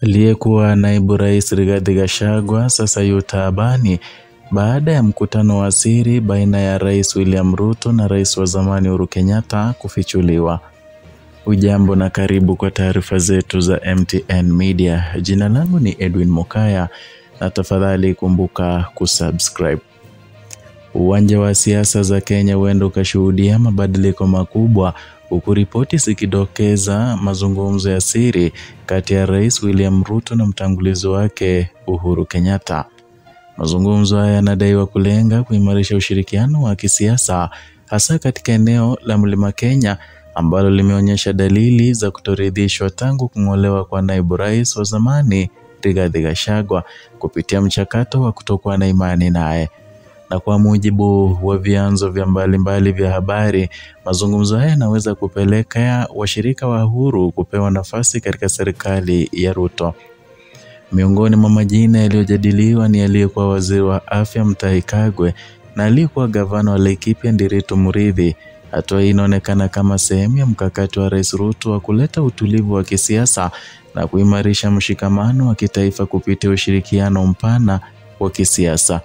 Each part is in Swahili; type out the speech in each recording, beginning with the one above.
Aliyekuwa naibu rais Rigathi Gachagua sasa yu taabani baada ya mkutano wa siri baina ya rais William Ruto na rais wa zamani Uhuru Kenyatta kufichuliwa. Ujambo na karibu kwa taarifa zetu za MTN Media. Jina langu ni Edwin Mokaya na tafadhali kumbuka kusubscribe. Uwanja wa siasa za Kenya huenda ukashuhudia mabadiliko makubwa huku ripoti zikidokeza mazungumzo ya siri kati ya Rais William Ruto na mtangulizi wake Uhuru Kenyatta. Mazungumzo haya yanadaiwa kulenga kuimarisha ushirikiano wa kisiasa hasa katika eneo la Mlima Kenya ambalo limeonyesha dalili za kutoridhishwa tangu kung'olewa kwa naibu rais wa zamani Rigathi Gachagua kupitia mchakato wa kutokuwa na imani naye na kwa mujibu wa vyanzo vya mbalimbali vya habari, mazungumzo haya yanaweza kupelekea washirika wa Uhuru kupewa nafasi katika serikali ya Ruto. Miongoni mwa majina yaliyojadiliwa ni aliyekuwa waziri wa afya Mutahi Kagwe na aliyekuwa gavana wa Laikipia Ndiritu Murithi. Hatua hii inaonekana kama sehemu ya mkakati wa Rais Ruto wa kuleta utulivu wa kisiasa na kuimarisha mshikamano wa kitaifa kupitia ushirikiano mpana wa kisiasa.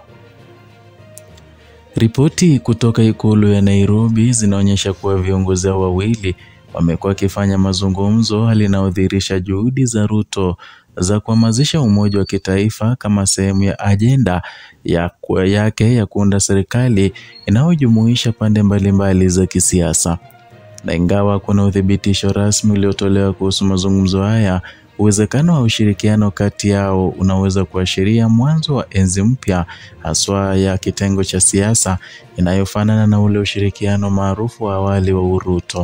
Ripoti kutoka ikulu ya Nairobi zinaonyesha kuwa viongozi hao wawili wamekuwa wakifanya mazungumzo, hali inayodhihirisha juhudi za Ruto za kuhamasisha umoja wa kitaifa kama sehemu ya ajenda ya yake ya kuunda serikali inayojumuisha pande mbalimbali za kisiasa. Na ingawa kuna uthibitisho rasmi uliotolewa kuhusu mazungumzo haya, uwezekano wa ushirikiano kati yao unaweza kuashiria mwanzo wa enzi mpya haswa ya kitengo cha siasa inayofanana na ule ushirikiano maarufu wa awali wa Uruto.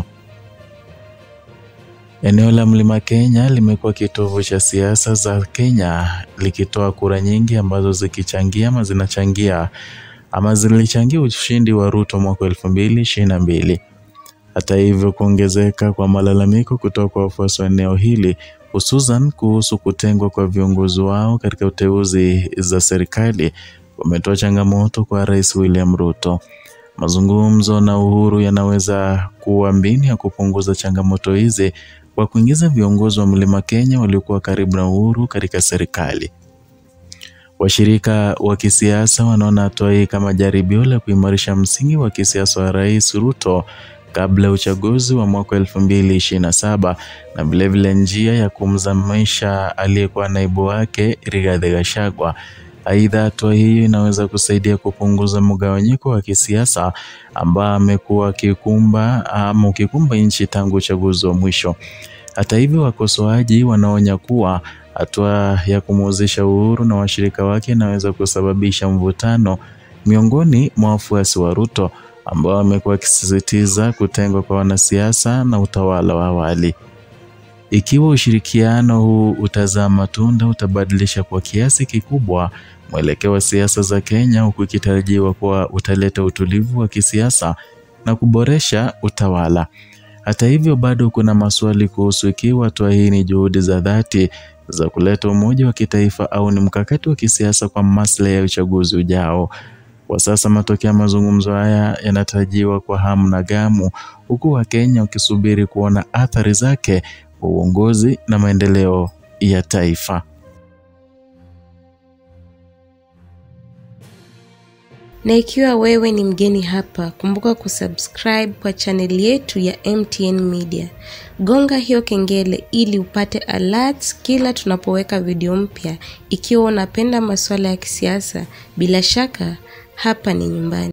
Eneo la Mlima Kenya limekuwa kitovu cha siasa za Kenya likitoa kura nyingi ambazo zikichangia ama zinachangia ama zilichangia ushindi wa Ruto mwaka elfu mbili ishirini na mbili. Hata hivyo, kuongezeka kwa malalamiko kutoka kwa wafuasi wa eneo hili hususan kuhusu kutengwa kwa viongozi wao katika uteuzi za serikali wametoa changamoto kwa Rais William Ruto. Mazungumzo na Uhuru yanaweza kuwa mbinu ya kupunguza changamoto hizi kwa kuingiza viongozi wa Mlima Kenya waliokuwa karibu na Uhuru katika serikali. Washirika wa kisiasa wanaona hatua hii kama jaribio la kuimarisha msingi wa kisiasa wa Rais Ruto kabla ya uchaguzi wa mwaka elfu mbili ishirini na saba na vilevile njia ya kumzamisha aliyekuwa naibu wake Rigathi Gachagua. Aidha, hatua hii inaweza kusaidia kupunguza mgawanyiko wa kisiasa ambao amekuwa akikumba ama ukikumba nchi tangu uchaguzi wa mwisho. Hata hivyo, wakosoaji wanaonya kuwa hatua ya kumuhusisha Uhuru na washirika wake inaweza kusababisha mvutano miongoni mwa wafuasi wa Ruto ambao wamekuwa wakisisitiza kutengwa kwa wanasiasa na utawala wa awali. Ikiwa ushirikiano huu utazaa matunda, utabadilisha kwa kiasi kikubwa mwelekeo wa siasa za Kenya, huku ikitarajiwa kuwa utaleta utulivu wa kisiasa na kuboresha utawala. Hata hivyo, bado kuna maswali kuhusu ikiwa hatua hii ni juhudi za dhati za kuleta umoja wa kitaifa au ni mkakati wa kisiasa kwa maslahi ya uchaguzi ujao. Kwa sasa matokeo ya mazungumzo haya yanatarajiwa kwa hamu na gamu, huku Wakenya wakisubiri kuona athari zake kwa uongozi na maendeleo ya taifa. Na ikiwa wewe ni mgeni hapa, kumbuka kusubscribe kwa chaneli yetu ya MTN Media. Gonga hiyo kengele ili upate alerts kila tunapoweka video mpya. Ikiwa unapenda masuala ya kisiasa, bila shaka hapa ni nyumbani.